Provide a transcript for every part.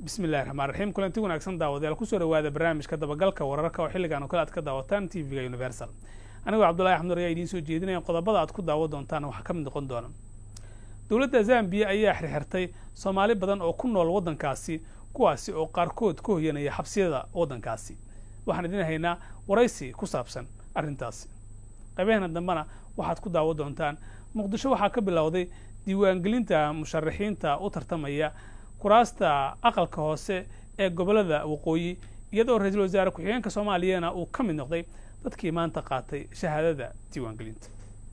bismi illahi raxmaan raxiim kulanti wanaagsan daawadayaal kusoo dhawaada barnaamijka dabagalka wararka oo xilligan oo kale aad ka daawataan t v-ga universal anigoo cabdullahi axmed nur ayaa idiin soo jeedinaya qodobada aad ku daawo doontaan waxaa ka mid noqon doona dowladda zambiya ayaa xirxirtay soomaali badan oo ku nool waddankaasi kuwaasi oo qaarkood ka hoyanaya xabsiyada waddankaasi waxaan idin haynaa waraysi ku saabsan arrintaasi qaybaheenna dambena waxaad ku daawo doontaan muqdisho waxaa ka bilowday diiwaangelinta musharaxiinta u tartamaya kuraasta aqalka hoose ee gobollada waqooyi iyadoo ra-iisul wasaare ku-xigeenka soomaaliyana uu ka mid noqday dadkii maanta qaatay shahaadada diiwaangelinta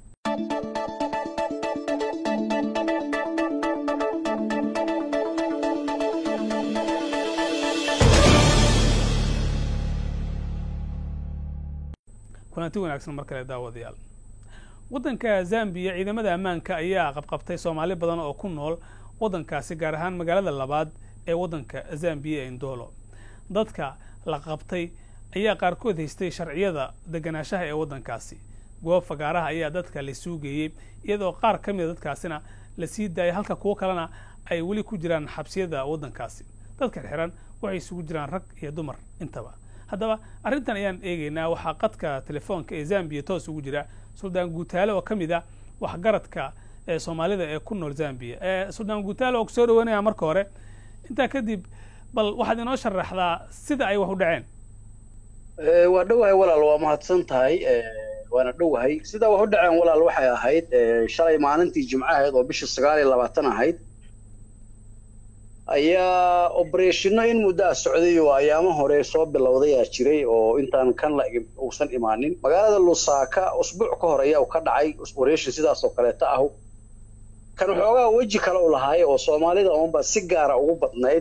kulanti wanaagsan mar kale daawadayaal waddanka zambiya ciidamada ammaanka ayaa qabqabtay soomaali badan oo ku nool waddankaasi gaar ahaan magaalada labaad ee waddanka zambiya ee indolo dadka la qabtay ayaa qaarkood haystay sharciyada deganaanshaha ee waddankaasi goob fagaaraha ayaa dadka la suugeeyey iyadoo qaar ka mida dadkaasina la sii daayay halka kuwo kalena ay weli ku jiraan xabsiyada waddankaasi dadka xiran waxay isugu jiraan rag iyo dumar intaba haddaba arrintan ayaan eegaynaa waxaa qadka telefoonka ee zambiya toos ugu jira suldaan guutaale oo ka mid a waxgaradka ee soomaalida ee ku nool zambiya suldaan guutaale oo kusoo dhaweynaya marka hore intaa kadib bal waxaad inoo sharaxdaa sida ay wax u dhaceen waa dhowahay walaal waa mahadsan tahay waana dhowahay sidaa wax u dhaceen walaal waxay ahayd shalay maalintii jimco ahayd oo bisha sagaal iyo labaatan ahayd ayaa obereshino in muddo a socday oo ayaamo hore soo bilowdayaa jiray oo intaan kan la uusan imaanin magaalada lusaaka usbuuc ka hor ayaa ka dhacay operation sidaas oo kaleeta ah kan waxoogaa weji kale u lahaay oo soomaalida unba si gaara ugu badnayd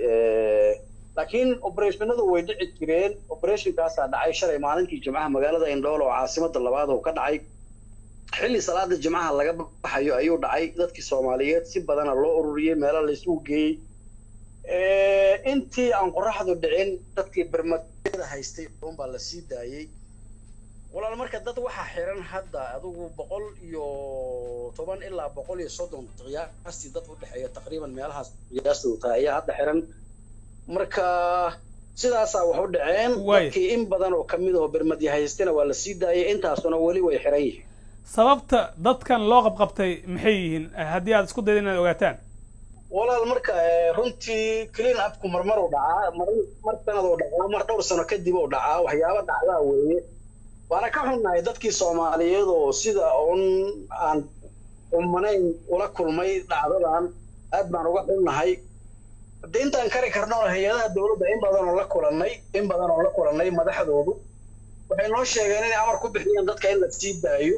laakiin obereshinadu way dhici jireen operationkaasaa dhacay shalay maalintii jimcaha magaalada indhool oo caasimada labaad oo ka dhacay xilli salaada jimcaha laga baxayo ayuu dhacay dadkii soomaaliyeed si badana loo ururiyey meelo laysugu geeyey intii aan qoraxdu dhicin dadkii bermadada haystay unbaa la sii daayey walaal marka dad waxaa xiran hadda adigu boqol iyo toban ilaa boqol iyo soddon qiyaastii dad u dhexeeya taqriiban meelahaas qiyaastoodu tahay ayaa hadda xiran marka sidaasaa wax u dhaceen dadkii in badan oo kamid aho bermadya haystana waa la sii daayay intaasuna weli way xiran yihiin sababta dadkan loo qabqabtay maxay yihiin haddii aad isku dayda inaad ogaataan walaal marka runtii clean upku marmar u dhacaa mar mar sanad oo dhacaa mar dhowr sano kadib oo dhacaa waxyaaba dhacdaa weeye waana ka xunnahay dadkii soomaaliyeed oo sida un aan umanayn ula kulmay dhacdadan aad baan uga xunnahay hadde intaan kari karno hay-adaha dawladda in badan oo la kulannay in badan oo la kulannay madaxdoodu waxay noo sheegeen inay amar ku bixiyeen dadka in la sii daayo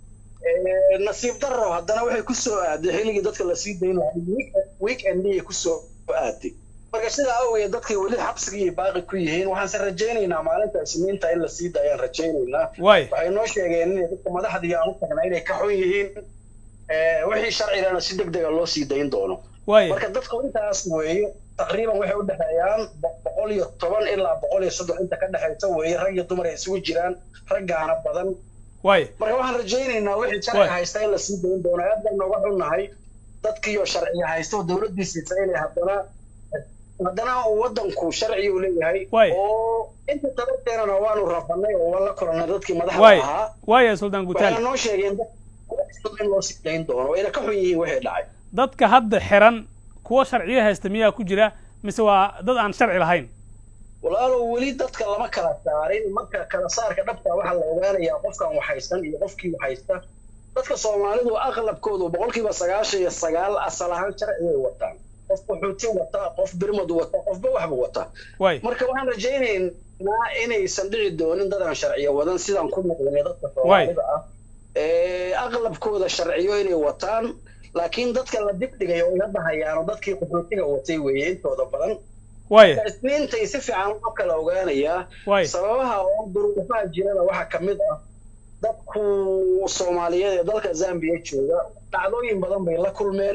nasiib darro haddana waxay ku soo aaday xilligii dadka la sii dayn weekendiyay ku soo aaday marka sidaa awgeed dadkay weli xabsigii baaqi ku yihiin waxaanse rajaynaynaa maalinta isniinta in la sii daayaan rajaynaynaa waxay noo sheegeen inay dadka madaxdii aan u tagnaa inay ka xun yihiin wixii sharcigana si deg dega loo sii dayn doono marka dadku intaas weeye taqriiban waxay u dhexeeyaan boqol iyo toban ilaa boqol iyo soddon inta ka dhexaysa weeye rag iyo dumar ay isugu jiraan raggaana badan marka waxaan rajaynaynaa wixii sharciga haysta in la sii dayn doono aad baan nooga xunnahay dadkiiyo sharciga haysta oo dawladdiisiisa inay haddana haddana waddanku sharci uu leeyahay oo inta tabarteenana waanu rafanay oo waan la kulannay dadkii madaxda ahaa waaya suldaan guutaal waxay noo sheegeen in loo sii dayn doono wayna ka xun yihiin wixii dhacay dadka hadda xiran kuwa sharciyo haysta miyaa ku jira mise waa dad aan sharci lahayn walaalow weli dadka lama kala saarin marka kala saarka dhabta waxaa la ogaanayaa qofkan waxhaysan iyo qofkii waxhaysta dadka soomaalidu aqlabkoodu boqolkiiba sagaashan iyo sagaal asal ahaan sharcigay wataan qof qaxooti wata qof birmad wata qofba waxba wata marka waxaan rajaynaynaa inaysan dhici doonin dadaan sharciyo wadan sidaan ku noqdnay dadka soomaalida ah aqlabkooda sharciyo inay wataan laakiin dadka la dibdhigay oo iga dhahayaano dadkii qaxootiga watay weeye intooda badan isniintay si fiican loo kala ogaanayaa sababaha oo duruufaha jirada waxaa ka mid ah dadku soomaaliyeed ee dalka zambiya jooga dhacdooyin badan bay la kulmeen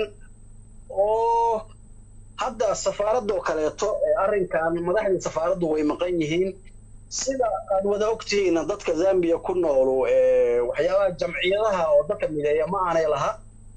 oo hadda safaaradoo kaleeto arrinkan madaxdii safaaraddu way maqan yihiin sida aad wada ogtihiina dadka zambiya ku noolu waxyaabaha jamciyadaha oo dadka mideeya ma aanay laha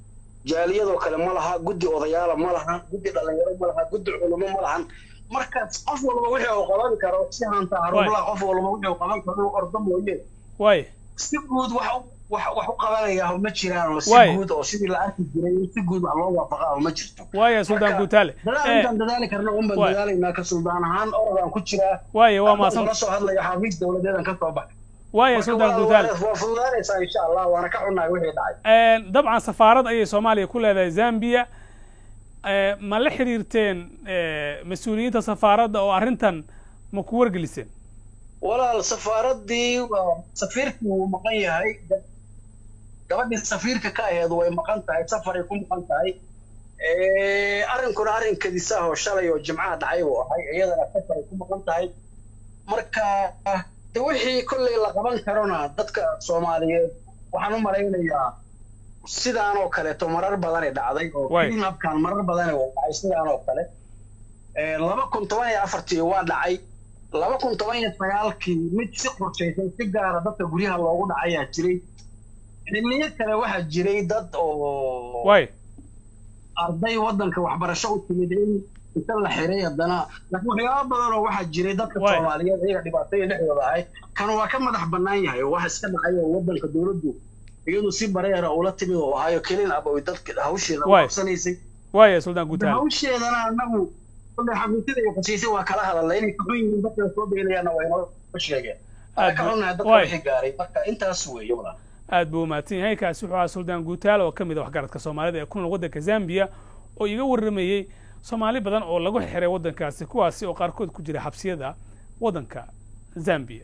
jaaliyadoo kale ma laha guddi odayaala ma lahan guddi dhalinyaro ma laha guddi culimo ma lahan markaas qof walba wixii uu qaban karo si hanta harumlaha qof walba wixii uu qaban karo inuu ordo mooye waay si guud wax wax wax u qabanayaa ma jiraan oo si Waay. guud oo sidii la arki jiray in si guud wax loo waafaqa oo ma jirto waaya suldaan Marka, guutaale dadaal Eh, intaan dadaali karna un baan waay. dadaalaynaa ka suldaan ahaan orodaan ku jiraa waaya waa Haddaan maasan kula soo hadlayo xafiis dowladeedan ka soo baxay waaya Marka suldaan waa- guutaale waa fududaanaysaa insha allah waana ka xunnahay wixii dhacay Een, dabcan safaarad ayay soomaaliya ku leedahay zambia Ee, ma la xiriirteen ee, mas-uuliyiinta safaaradda oo arrintan ma ku wargeliseen walaal safaaraddii waa- safiirkii wuu maqan yahay Ga- gabadhii safiirka ka aheed way maqan tahay safaray ku maqan tahay Eh, arrinkuna arrin kadisa oo shalay oo jimcaha dhacay buu ahay iyadana safaray ku maqan tahay marka de wixii kolley la qaban karona dadka soomaaliyeed waxaan u malaynayaa sidaan oo kaleeto marar badanay dhacday oo Waay. clean-upkan marar badanay waa dhacay sidaan oo kale Eh, laba kun toban iyo afartii waa dhacay laba kun toban iyo sagaalkii mid si qorshaysan si gaara dadka guryaha loogu dhacayaa jiray xilliyo kale waxaa jiray dad oo waay arday waddanka waxbarasho u timid in inta la xiray haddana laakiin waxyaaba badan oo waxaa jiray dadka Waay. soomaaliyeed iyaga dhibaataya dhexdooda ahay kan waa ka madax bannaan yahay oo wax iska dhacay oo waddanka dowladdu iyadu si bareera ula timid oo ahayo kelin ab oy dadka hawsheeda u Waay. qabsanaysay waaya suldaan guutaale hawsheedana anagu kulle xafiisyada iyo qasiisay waa kala hadalnay inay kuxun yihiin dadka soo beelayaana waa inoo sheegeen waa ka Aad- xunnahay dadka waay. wixii gaaray marka intaas weeye walaal aad buu umahadsan yahay kaasi wuxuu ahaa suldaan guutaale oo ka mid a waxgaradka soomaalida ee ku nool waddanka zambia oo iga warramayey soomaali badan oo lagu xiray waddankaasi kuwaasi oo qaarkood ku jira xabsiyada waddanka zambia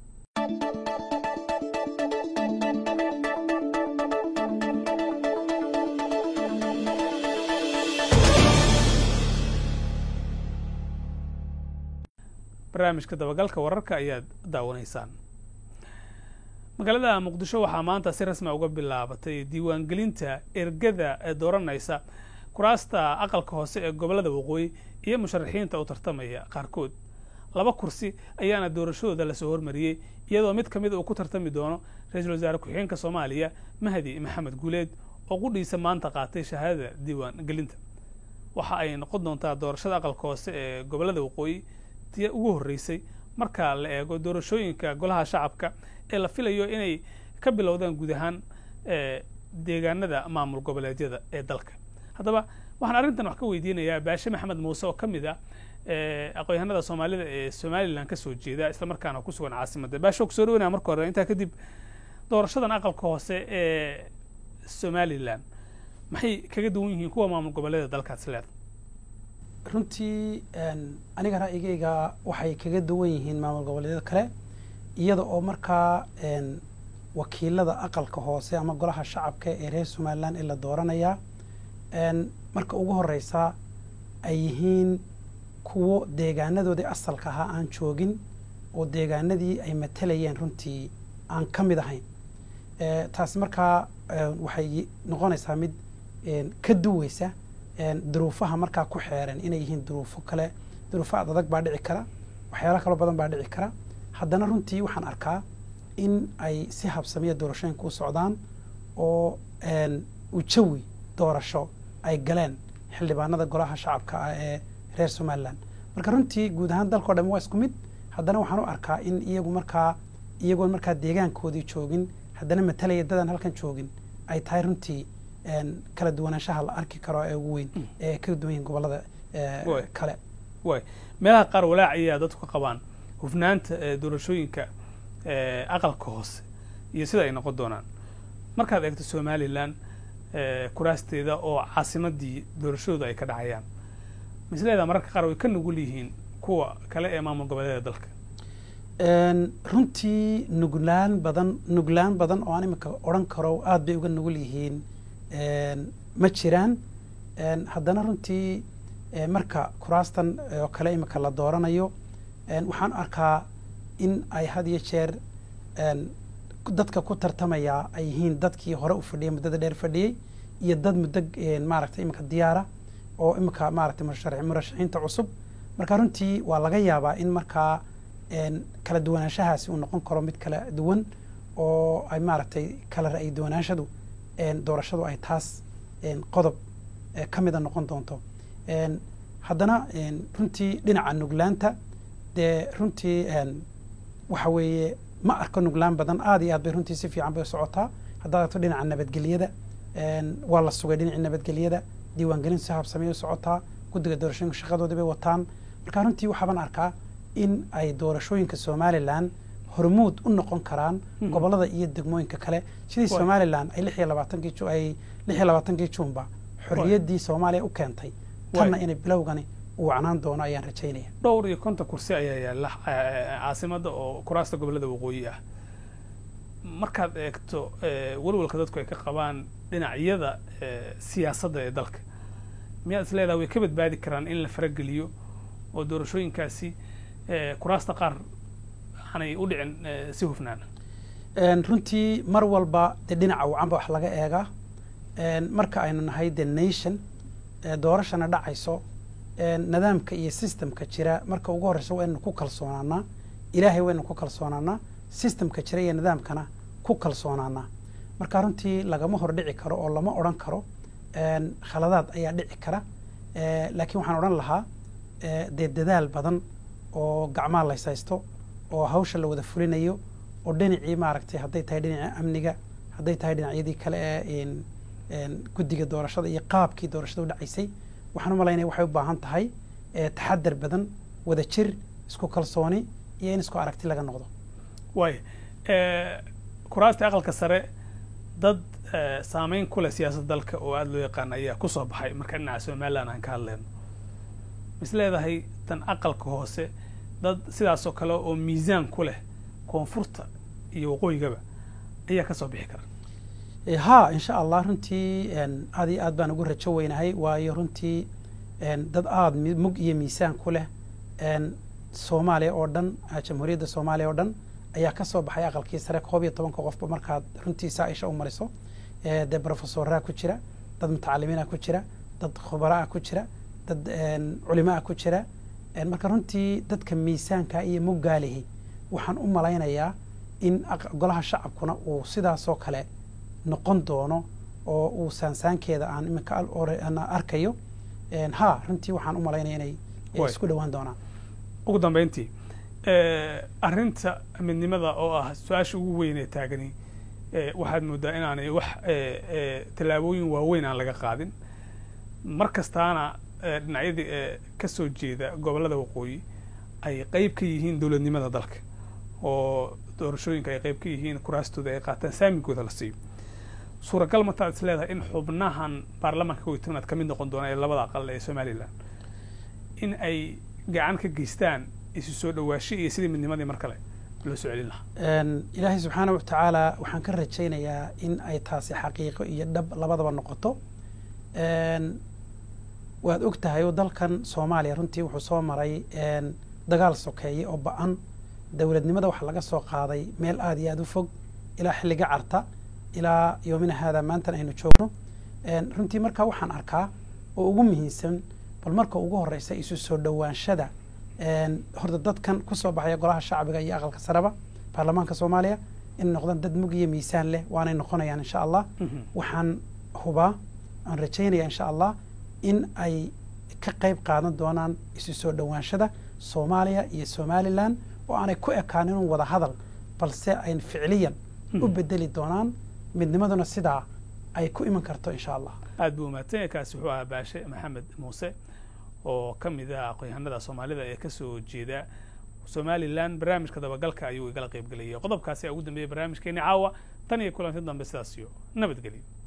barnaamijka dabagalka wararka ayaad daawanaysaan magaalada muqdisho waxaa maanta si rasmi uga bilaabatay diiwaangelinta ergada ee dooranaysa kuraasta aqalka hoose ee gobollada waqooyi iyo musharaxiinta u tartamaya qaarkood laba kursi ayaana doorashadooda lasoo hormariyey iyadoo mid ka mid uu ku tartami doono ra-iisul wasaare ku-xigeenka soomaaliya mahdi maxamed guuleed oo qudhiisa maanta qaatay shahaadada diiwaangelinta waxa ay noqon doontaa doorashada aqalka hoose ee gobollada waqooyi tii ugu horreysay marka la eego doorashooyinka golaha shacabka ee la filayo inay ka bilowdaan guud ahaan ee, deegaanada maamul goboleedyada ee dalka haddaba waxaan arrintan wax ka weydiinayaa baashe maxamed muuse oo ka mid ah ee, aqoon-yahanada soomaalida ee somalilan ka soo jeeda islamarkaana ku sugan caasimadda baashe oo kusoo dhawanaya marka hore intaa kadib doorashadan aqalka hoose ee somalilan maxay kaga duwan yihiin kuwa maamul goboleedyada dalkaas leeda runtii een, aniga ra'yigayga waxay kaga duwan yihiin maamul goboleedyada kale iyada oo markaa een, wakiilada aqalka hoose ama golaha shacabka ee reer somalilan ee la dooranayaa een, marka ugu horeysa ay yihiin kuwo deegaanadoodii asalka ahaa aan joogin oo deegaanadii ay matalayeen runtii aan ka mid ahayn Eh, taasi markaa eh, waxay noqonaysaa mid een, ka duweysa een, duruufaha markaa ku xeeran inay yihiin duruufo kale duruufo ad adag baa dhici kara waxyaalo kaloo badan baa dhici kara haddana runtii waxaan arkaa in ay si habsamiya doorashooyinka u socdaan oo een, ujawi doorasho ay galeen xildhibaanada golaha shacabka ah ee reer somalilan marka runtii guud ahaan dalkao dhan waa isku mid haddana waxaan u arkaa in iyagu markaa iyagoon markaa deegaankoodii joogin haddana matalaya dadaan halkan joogin ay tahay runtii een, kala duwanaanshaha la arki karo ee ugu weyn ee ka duwan yihiin gobolada ee, Waay. kale waay meelaha qaar walaac ayaa dadku ka qabaan hufnaanta ee doorashooyinka ee aqalka hoose iyo sida ay noqon doonaan markaad eegto somalilan ee kuraasteeda oo caasimadii doorashadooda ay ka dhacayaan misleeda mararka qaar way ka nugul yihiin kuwa kale ee maamul goboleedyada dalka Een, runtii nuglaan badan nuglaan badan oo aan imika odhan karo aad bay uga nugul yihiin een, ma jiraan Een, haddana runtii ee, marka kuraastan oo kale imika la dooranayo een, waxaan arkaa in ay had iyo jeer een, dadka ku tartamaya ay yihiin dadkii hore u fadhiyay muddada dheer fadhiyey iyo dad muddo een, maaragtay imika diyaara oo imika maaragtay murasharax- murashaxiinta cusub marka runtii waa laga yaabaa in markaa een, kala duwanaanshahaasi uu noqon karo mid kala duwan oo ay maaragtay kala ra'yi duwanaanshadu een, doorashadu ay taas qodob ka mida noqon doonto haddana runtii dhinaca nuglaanta dee runtii waxa weeye ma arko nuglaan badan aad iyo aad bay runtii si fiican bay socotaa haddaad aragto dhinaca nabadgelyada waa la sugay dhinacii nabadgelyada diiwaangelin si habsamey u socotaa guddiga doorashooyinka shaqadoodii bay wataan marka runtii waxaaban arkaa in ay doorashooyinka somalilan hormuud u noqon karaan gobolada iyo degmooyinka kale sidii somalilan ay lix iyo labaatankii ay lix iyo labaatankii juunba xorriyaddii soomaaliya u keentay tanna inay bilowgani uu wacnaan doono ayaan rajaynaya dhowr iyo konton kursi ayaa yaalla caasimada oo kuraasta gobolada waqooyi ah markaad eegto walwalka dadku ay ka qabaan dhinacyada siyaasadda ee dalka miyaad is leedaha way ka badbaadi karaan in la farageliyo oo doorashooyinkaasi kuraasta qaar aanay u dhicin si hufnaan runtii mar walba dee dhinaca wacanba wax laga eegaa marka aynu nahay the nation doorashana dhacayso nidaamka iyo systemka jira marka ugu horreysa waynu ku kalsoonaanaa ilaahay waynu ku kalsoonaanaa systemka jira iyo nidaamkana ku kalsoonaanaa marka runtii lagama hor dhici karo oo lama odhan karo khaladaad ayaa dhici kara laakiin waxaan odhan lahaa dee dadaal badan oo gacmaha lays haysto oo hawsha la wada fulinayo oo dhinacii maaragtay hadday tahay dhinaca amniga hadday tahay dhinacyadii kale ee guddiga doorashada iyo qaabkii doorashada u dhacaysay waxaan u malaynaya waxay u baahan tahay taxadar badan wada jir isku kalsooni iyo in isku aragti laga noqdo waay kuraasta aqalka sare dad saameyn ku leh siyaasadda dalka oo aada loo yaqaan ayaa ku soo baxay marka dhinaca somaliland aan ka hadleyno mis leedahay tan aqalka hoose dad sidaasoo kale oo miisaan ku leh koonfurta iyo waqooyigaba ayaa ka soo bixi kara ha insha allah runtii aad iyo aad baan ugu rajo weynahay waayo runtii dad aada mug iyo miisaan ku leh soomaaliya oo dhan jamhuuriyadda soomaaliya oo dhan ayaa ka soo baxay aqalkii sare koob iyo tobanka qofba markaad runtii saa-isha u mariso dee brofesoraa ku jira dad mutacalimiina ku jira dad khubaraa ku jira dad culimaa ku jira marka runtii dadka miisaanka iyo muggaalihi waxaan u malaynayaa in golaha shacabkuna uu sidaasoo kale noqon doono oo uu saansaankeeda aan iminka arkayo ha runtii waxaan u malaynaya inay isku dhowaan doonaan ugu dambeyntii arrinta midnimada oo ah su-aasha ugu weyn ee taagani waxaad moodaa inaanay wax tallaabooyin waaweyn aan laga qaadin mar kastaana dhinacyadii ka soo jeeda gobollada waqooyi ay qeyb ka yihiin dowladnimada dalka oo doorashooyinka ay qeyb ka yihiin kuraastooda ay qaataan saamigooda la siiyo suuragal martaad is leedahay in xubnahan baarlamaanka kow iyo tobnaad ka mid noqon doona ee labada aqal ee somalilan in ay gacan ka geystaan isu soo dhawaasho iyo sidii midnimadii mar kale loo soo celin lahaa ilaahay subxaana wa tacaala waxaan ka rajaynayaa in ay taasi xaqiiqo iyo dhab labadaba noqoto waad og tahay oo dalkan soomaaliya runtii wuxuu soo maray dagaal sokeeye oo ba-an dowladnimada waxaa laga soo qaaday meel aada iyo aada u fog ilaa xilliga carta ilaa yoomina haada maantan aynu joogno runtii markaa waxaan arkaa oo ugu muhiimsan bal marka ugu horeysa isu soo dhowaanshada horta dadkan kusoo baxaya golaha shacbiga iyo aqalka sareba baarlamaanka soomaaliya inay noqdaan dad mug iyo miisaan leh waanay noqonayaan insha allah waxaan hubaa aan rajaynaya insha allah in ay ka qayb qaadan doonaan isu soo dhowaanshada soomaaliya iyo somalilan oo aanay ku ekaanin un wada hadal balse ay ficliyan u bedeli doonaan midnimaduna sidaa ay ku iman karto insha allah aad buu umaadsan yahay kaasi wuxuu ahaa baashe maxamed muuse oo ka mid ah aqoon-yahanada soomaalida ee ka soo jeeda somalilan barnaamijka dabagalka ayuu igala qayb gelayay qodobkaasi aa ugu dambeeyey barnaamijkeeni caawa tan iyo kulanti dambe sidaas iyo nabadgelyo